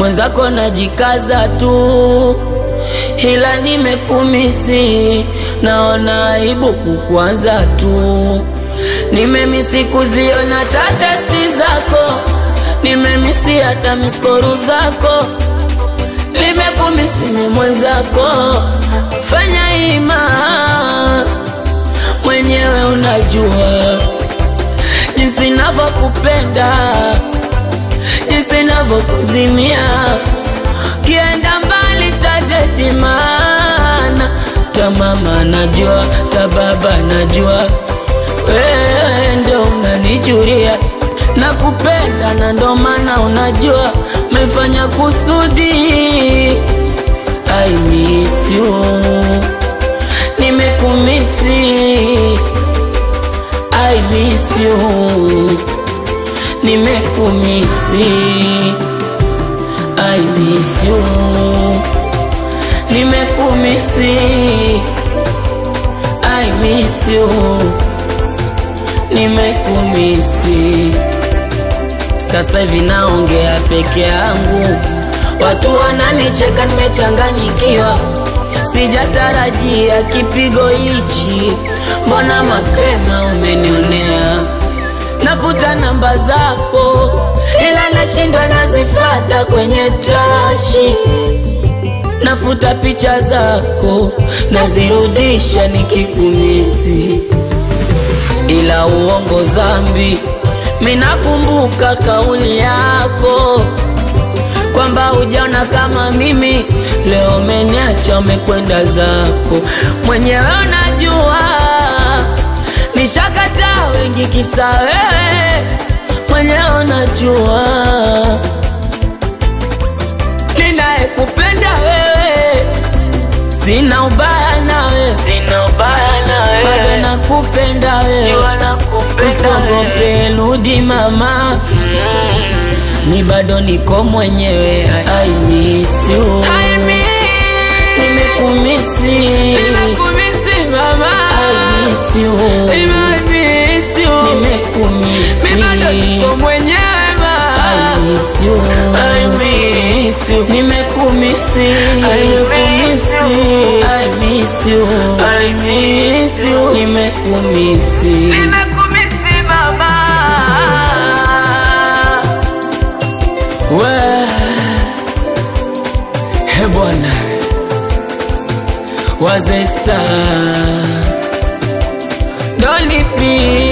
mwenzako najikaza tu, ila nimekumisi, naona aibu kukwaza tu. Nimemisi kuziona tatesti zako, nimemisi hata miskoru zako, nimekumisi ni mwenzako, fanya ima mwenyewe unajua jinsi navyokupenda, jinsi navyokuzimia, kienda mbali tadedi, maana ta mama najua, ta baba najua, wewe ndo unanijulia nakupenda, na ndo maana unajua mefanya kusudi. I miss you, nimekumisi I miss you, nimekumisi. I miss you, nimekumisi. I miss you, nimekumisi. Sasa hivi naongea peke yangu, watu wananicheka, nimechanganyikiwa sijatarajia kipigo hichi, mbona mapema umenionea? Nafuta namba zako, ila nashindwa nazifata kwenye trashi. Nafuta picha zako, nazirudisha nikikumisi, ila uongo zambi. Minakumbuka kauli yako kwamba hujaona kama mimi, leo umeniacha umekwenda zako mwenyewe. Unajua nishakataa wengi kisa wewe, mwenyewe unajua ninayekupenda wewe, sina ubaya nawe, Sina ubaya na bado wewe, nakupenda wewe, jua nakupenda usiogope, wewe. rudi mama mi bado niko mwenyewe. I miss you, nimekumisi, I miss you, nimekumisi, I miss you, nimekumisi, I miss you, nimekumisi. Nimekumisi mama. We he bwana wazesta dolipi